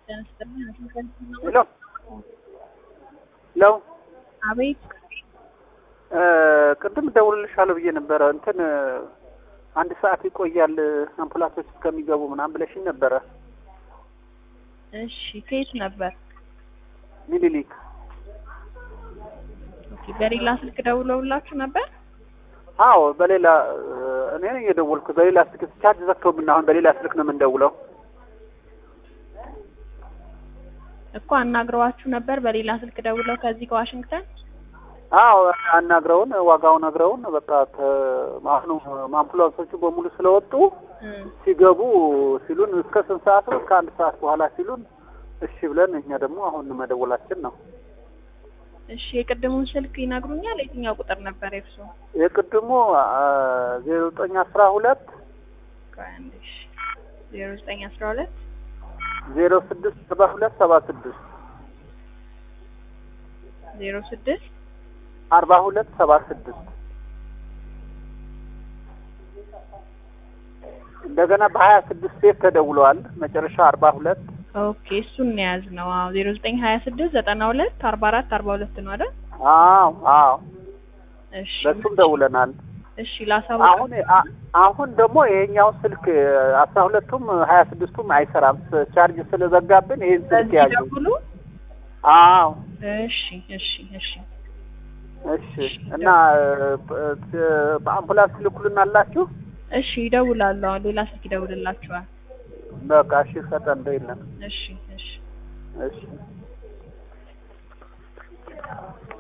ሄሎ ሄሎ አቤት ቅድም እደውልልሻለሁ ብዬ ነበረ። እንትን አንድ ሰዓት ይቆያል አምቡላንሶች እስከሚገቡ ምናምን ብለሽኝ ነበረ። እሺ ከየት ነበር? ሚኒሊክ ኦኬ በሌላ ስልክ ደውለውላችሁ ነበር? አዎ፣ በሌላ እኔ ነኝ የደወልኩት። በሌላ ስልክ ቻርጅ ዘግተውብን አሁን በሌላ ስልክ ነው የምንደውለው። እኮ አናግረዋችሁ ነበር በሌላ ስልክ ደውለው ከዚህ ከዋሽንግተን? አዎ አናግረውን ዋጋው ነግረውን በቃ አሁኑ አምቡላንሶቹ በሙሉ ስለወጡ እም፣ ሲገቡ ሲሉን እስከ ስንት ሰዓት ነው? እስከ አንድ ሰዓት በኋላ ሲሉን እሺ ብለን እኛ ደግሞ አሁን መደወላችን ነው። እሺ የቅድሙን ስልክ ይነግሩኛል? የትኛው ቁጥር ነበር የእርሶ? የቅድሙ ዜሮ ዘጠኝ አስራ ሁለት ቆይ አንዴ እሺ ዜሮ ዘጠኝ አስራ ሁለት ዜሮ ስድስት ሰባ ሁለት ሰባ ስድስት ዜሮ ስድስት አርባ ሁለት ሰባ ስድስት እንደገና በሀያ ስድስት ሴት ተደውለዋል። መጨረሻ አርባ ሁለት ኦኬ እሱን ነው የያዝነው። አዎ ዜሮ ዘጠኝ ሀያ ስድስት ዘጠና ሁለት አርባ አራት አርባ ሁለት ነው አይደል? አዎ አዎ እሺ በሱም ደውለናል። እሺ ላሳውቅ አሁን አ- አሁን ደግሞ ይሄኛው ስልክ አስራ ሁለቱም ሀያ ስድስቱም አይሰራም ቻርጅ ስለዘጋብን ይሄን ስልክ በዚህ ያዙ። ደውሉ። አዎ እሺ እሺ እሺ እሺ። እና በአምቡላንስ ልኩልናላችሁ? እሺ ይደውላሉ። አሁን ሌላ ስልክ ይደውልላችኋል። በቃ እሺ፣ ፈጠን በይልን። እሺ እሺ እሺ